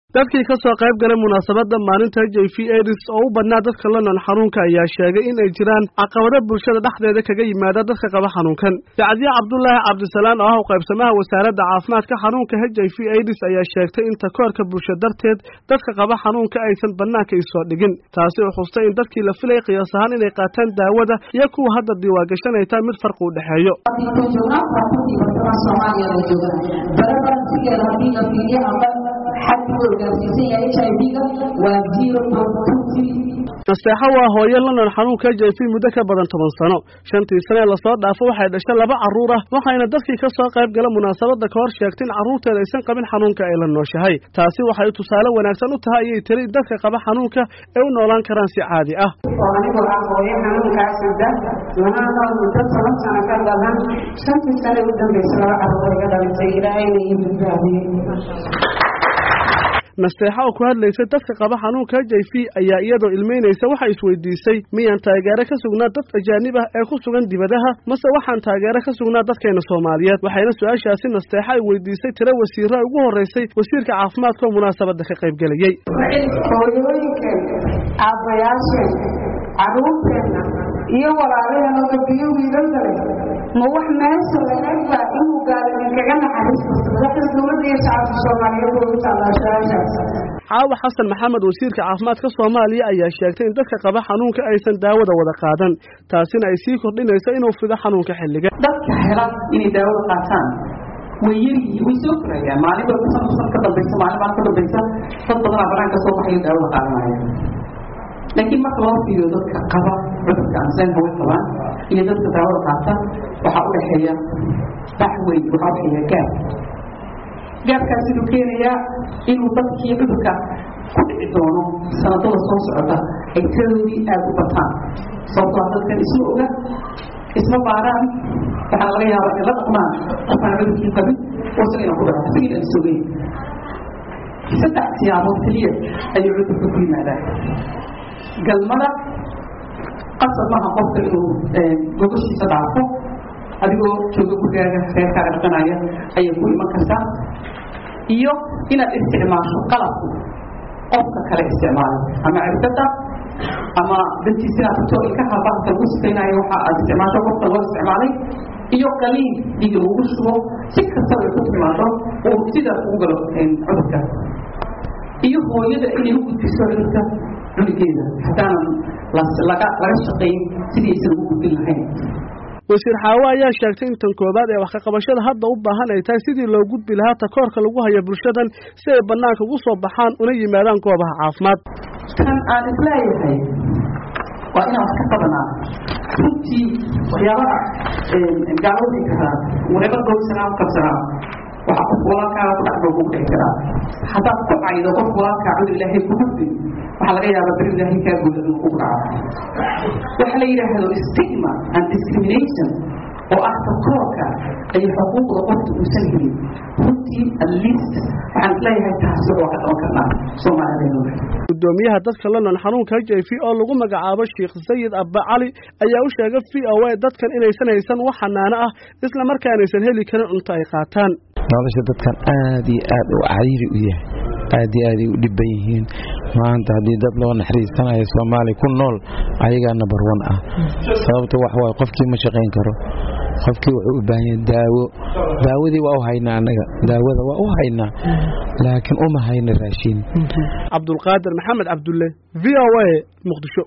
dadkii ka soo qayb galay munaasabadda maalinta h i v aids oo u badnaa dadka london xanuunka ayaa sheegay in ay jiraan caqabado bulshada dhexdeeda kaga yimaada dadka qaba xanuunkan sacdiye cabdulaahi cabdisalaan oo ah u qaybsamaha wasaaradda caafimaadka xanuunka h i v aids ayaa sheegtay in takoorka bulsho darteed dadka qaba xanuunka aysan bannaanka isoo dhigin taasi oo xustay in dadkii la filay qiyaas ahaan inay qaataan daawada iyo kuwa hadda diiwaangashan ay tahay mid farqi u dhexeeyo nasteexo waa hooyo london xanuunka h i v muddo ka badan toban sano shantii sane ee lasoo dhaafo waxay dhashay laba carruur ah waxayna dadkii ka soo qayb gala munaasabadda ka hor sheegtay in carruurteeda aysan qabin xanuunka ay la nooshahay taasi waxay tusaale wanaagsan u tahay ayay tiri in dadka qaba xanuunka ay u noolaan karaan si caadi ah oo anigu ah hooyo xanuunkaasida lanaanoo muddo toban sano ka badan shantii sane u dambaysa laba carruur iga dhalisay ilaahayna ii badbaadiyey nasteexa oo ku hadlaysay dadka qaba xanuunka h i v ayaa iyadoo ilmeynaysa waxay isweydiisay miyaan taageero ka sugnaa dad ajaanib ah ee ku sugan dibadaha mase waxaan taageero ka sugnaa dadkeena soomaaliyeed waxayna su-aashaasi nasteexa ay weydiisay tiro wasiira ugu horreysay wasiirka caafimaadka oo munaasabadda ka qayb gelayey hooyooyinkeen aabbayaasheen carruurteenna iyo walaalaheenoo gabiyo wiilalkale ma wax meesha laegba inuu gaalo idinkaga naxariisto madaxda dowladda iyo shacabka soomaaliyeed way u taallaa su-aashaas caawa xasan maxamed wasiirka caafimaadka soomaaliya ayaa sheegtay in dadka qaba xanuunka aysan daawada wada qaadan taasina ay sii kordhinayso inuu fido xanuunka xilliga dadka hela inay daawada qaataan way yaryihiin way soo korayaan maalinba san san ka dambaysa maalin maalin ka dambaysa dad badanaa banaanka soo baxayo daawada qaadanaya laakiin marka loo fiiriyo dadka qaba cudurka amseen haway qabaan iyo dadka daawada qaata waxaa u dhexeeya bax weyn waxaa udhexeeya gaab gaabkaas inuu keenayaa inuu dadkii cudurka ku dhici doono sanadada soo socota ay tiradoodii aada u bataan sababtoo dadkan isma oga isma baaraan waxaa laga yaabaa in la dhaqmaan qofaan cudurkii qabin oo isaga inaan ku dhaco isaga inaan isogeyn saddex siyaabood keliya ayuu cudurka ku yimaadaa galmada qasab maaha qofka inuu gogoshiisa dhaafo adigoo jooga gurigaaga reerkaaga dhaqanaya ayay ku iman kartaa iyo inaad isticmaasho qalabku qofka kale isticmaalay ama cirbada ama dantiisa inaad tagto ilkaha bahalka lagu sifaynayo waxa aad isticmaasho qofka loo isticmaalay iyo qaliin dhiiga lagu shubo si kastaba ay ku timaado oo sidaas ugu galo cudurka iyo hooyada inay u gudbiso cudurka cunugeeda haddaanan laga laga shaqayn sidii aysan ugu gudbin lahayn wasiir xaawo ayaa sheegtay in tan koowaad ee wax ka qabashada hadda u baahan ay tahay sidii loo gudbi lahaa takoorka lagu hayo bulshadan si ay bannaanka ugu soo baxaan una yimaadaan goobaha caafimaad tan aan isleeyahay waa inaan wax ka qabanaa runtii waxyaabaha gaalowdii karaa wareeba gowsanaa u qabsanaa waxaa qof walaalkaaga ku dhacdo kugu dhici karaa haddaad ku caydo qof walaalkaa cudur ilaahay ku gudbin waxaa laga yaabaa beri ilaahay kaa guda inuu kugu dhaco waxa la yidhaahdo stigma and discrimination oo ah takoorka ay xuquuqda qofka uusan helin runtii at least waxaan isleeyahay taasi waa ka qaban karnaa soomaalideena gudoomiyaha dadka london xanuunka h i v oo lagu magacaabo sheekh sayid abba cali ayaa u sheegay v o a dadkan inaysan haysan wax xanaano ah isla markaanaysan heli karin cunto ay qaataan nolosha dadkan aad iyo aad u cariiri u yahay aad iyo aaday u dhiban yihiin maanta haddii dad loo naxariisanayo soomaaliya ku nool ayagaa number one ah sababta wax waaye qofkii ma shaqayn karo qofkii wuxuu u baahan yahay daawo daawadii waa u haynaa annaga daawada waa u haynaa laakiin uma hayna raashiin cabdulqaadir maxamed cabdulle v o a muqdisho